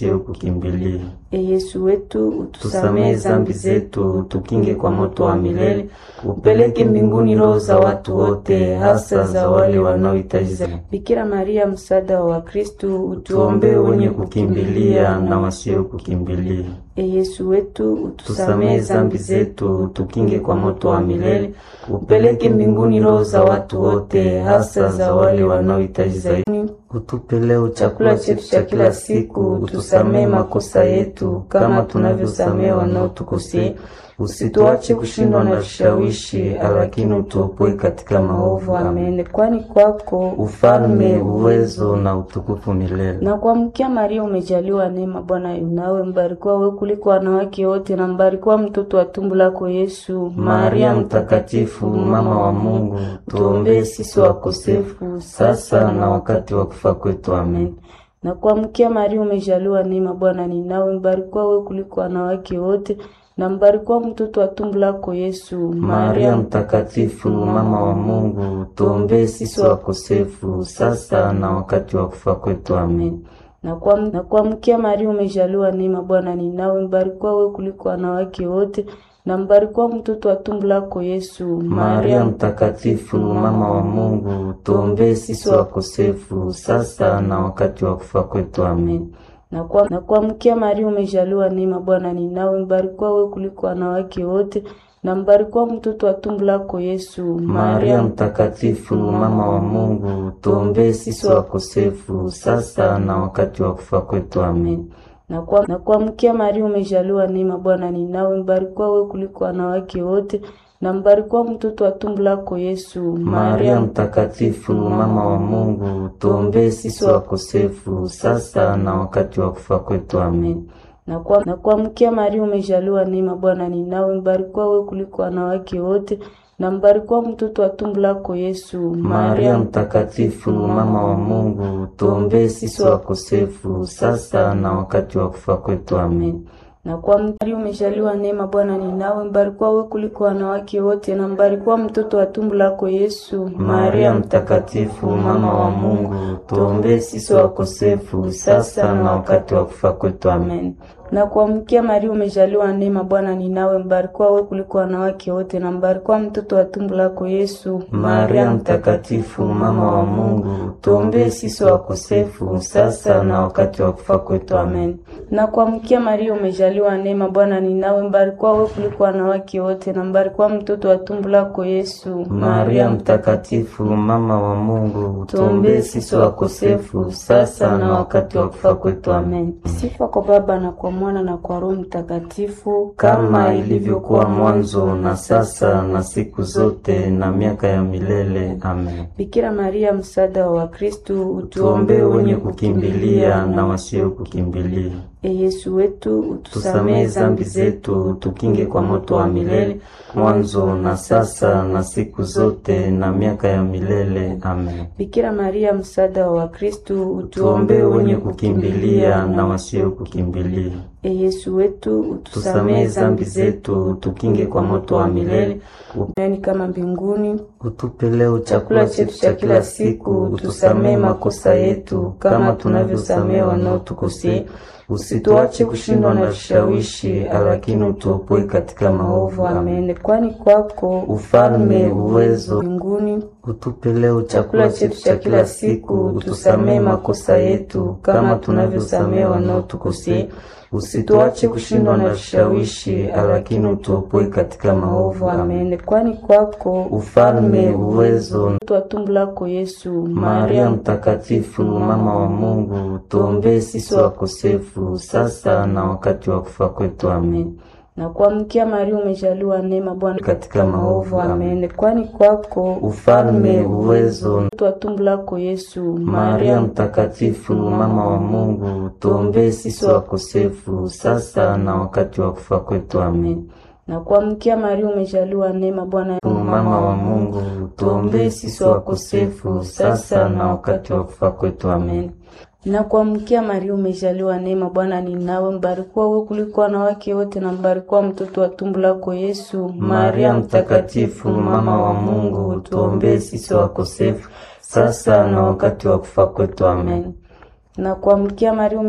wasio kukimbilia. E Yesu wetu, Tusamehe utusamehe zambi zetu, tukinge kwa moto wa milele, upeleke mbinguni roho za watu wote, hasa za wale wanaohitaji zaidi. Bikira Maria, msaada wa Wakristu, Tuombee wenye kukimbilia na wasio kukimbilia. E Yesu wetu, Tusamehe utusamehe zambi zetu, tukinge kwa moto wa milele, upeleke mbinguni roho za watu wote, hasa za wale wanaohitaji zaidi. Utupe leo chakula chetu cha kila siku, utusamehe makosa yetu kama tunavyosamehe wanaotukosea, usituache kushindwa na vishawishi, lakini utuopoe katika maovu. Amen. Amen. Kwani kwako Ufalme, uwezo na utukufu milele. na kuamkia Maria umejaliwa neema, Bwana yu nawe, mbarikiwa wewe kuliko wanawake wote, na mbarikiwa mtoto wa tumbo lako Yesu. Maria Mtakatifu, mama wa Mungu, tuombee sisi wakosefu sasa na wakati wa kufa kwetu. Amen. na kuamkia Maria umejaliwa neema, Bwana ni nawe, mbarikiwa wewe kuliko wanawake wote, na mbarikiwa mtoto wa tumbo lako Yesu. Maria Mtakatifu, mama wa Mungu, tuombee sisi wakosefu sasa na wakati wa kufa kwetu. Amen. na kuam- na kuamkia Maria umejaliwa neema, Bwana ni nawe, mbarikiwa wewe kuliko wanawake wote, na mbarikiwa mtoto wa tumbo lako Yesu. Maria Mtakatifu, mama wa Mungu, tuombee sisi wakosefu sasa na wakati wa kufa kwetu. Amen. na kwa- na kuamkia Maria umejaliwa neema, Bwana ni nawe, mbarikiwa wewe kuliko wanawake wote, na mbarikiwa mtoto wa tumbo lako Yesu. Maria Mtakatifu, mama wa Mungu, tuombee sisi wakosefu sasa na wakati wa kufa kwetu. Amen. na kwa- na kuamkia Maria umejaliwa neema, Bwana ni nawe, mbarikiwa wewe kuliko wanawake wote, na mbarikiwa mtoto wa tumbo lako Yesu. Maria Mtakatifu, mama wa Mungu, tuombee sisi wakosefu sasa na wakati wa kufa kwetu. Amen. na kwa- na kuamkia Maria umejaliwa neema, Bwana ni nawe, mbarikiwa wewe kuliko wanawake wote, na mbarikiwa mtoto wa tumbo lako Yesu. Maria Mtakatifu, mama wa Mungu, tuombee sisi wakosefu sasa na wakati wa kufa kwetu. Amen. na kwa Maria umejaliwa neema, Bwana ni nawe, mbarikiwa wewe kuliko wanawake wote, na mbarikiwa mtoto wa tumbo lako Yesu. Maria Mtakatifu, mama wa Mungu, tuombee sisi wakosefu sasa na wakati wa kufa kwetu. Amen. na kuamkia Maria umejaliwa neema, Bwana ni nawe, mbarikiwa wewe kuliko wanawake wote, na mbarikiwa mtoto wa tumbo lako Yesu. Maria Mtakatifu, mama wa Mungu, tuombee sisi wakosefu sasa na wakati wa kufa kwetu. Amen. na kuamkia Maria umejaliwa neema, Bwana ni nawe, mbarikiwa wewe kuliko wanawake wote, na mbarikiwa mtoto wa tumbo lako Yesu. Maria Mtakatifu, mama wa Mungu, tuombee sisi wakosefu sasa na wakati wa kufa kwetu. Amen. Sifa kwa Baba na kwa Mwana na kwa Roho Mtakatifu, Kama ilivyokuwa mwanzo na sasa na siku zote na miaka ya milele. Amen. Bikira Maria, msaada wa Wakristu, Tuombee wenye kukimbilia na wasio kukimbilia. E Yesu wetu, Tusamehe utusamehe zambi zetu, tukinge kwa moto wa milele, mwanzo na sasa na siku zote na miaka ya milele. Amen. Bikira Maria, msaada wa Wakristu, Tuombee wenye kukimbilia na wasio kukimbilia. E Yesu wetu, Tusamehe zambi zetu, tukinge kwa moto wa milele, duniani kama mbinguni. utupe leo chakula chetu cha kila siku, utusamehe makosa yetu kama tunavyosamehe wanaotukosea, usituache kushindwa na vishawishi, lakini utuopoe katika maovu. Amen. Amen. Kwani kwako Ufalme, uwezo, mbinguni utupe leo chakula chetu cha kila siku, utusamehe makosa yetu kama tunavyosamehe wanaotukosea, usituache kushindwa na vishawishi, lakini utuopoe katika maovu. Amen. Amen. Kwani kwako Ufalme, uwezo, mtoto wa tumbo lako Yesu. Maria Mtakatifu, mama wa Mungu, tuombee sisi wakosefu sasa na wakati wa kufa kwetu. Amen. na kuamkia Maria umejaliwa neema, Bwana Katika maovu. Amen. Kwani kwako Ufalme, uwezo, mtoto wa tumbo lako Yesu. Maria Mtakatifu, mama wa Mungu, tuombee sisi wakosefu sasa na wakati wa kufa kwetu. Amen. na kuamkia Maria umejaliwa neema, Bwana Mama wa Mungu, tuombee sisi wakosefu sasa na wakati wa kufa kwetu. Amen. na kuamkia Maria umejaliwa neema, Bwana ni nawe, mbarikiwa wewe kuliko wanawake wote, na mbarikiwa mtoto wa tumbo lako Yesu. Maria Mtakatifu, mama wa Mungu, tuombee sisi wakosefu sasa na wakati wa kufa kwetu. Amen. na kuamkia Maria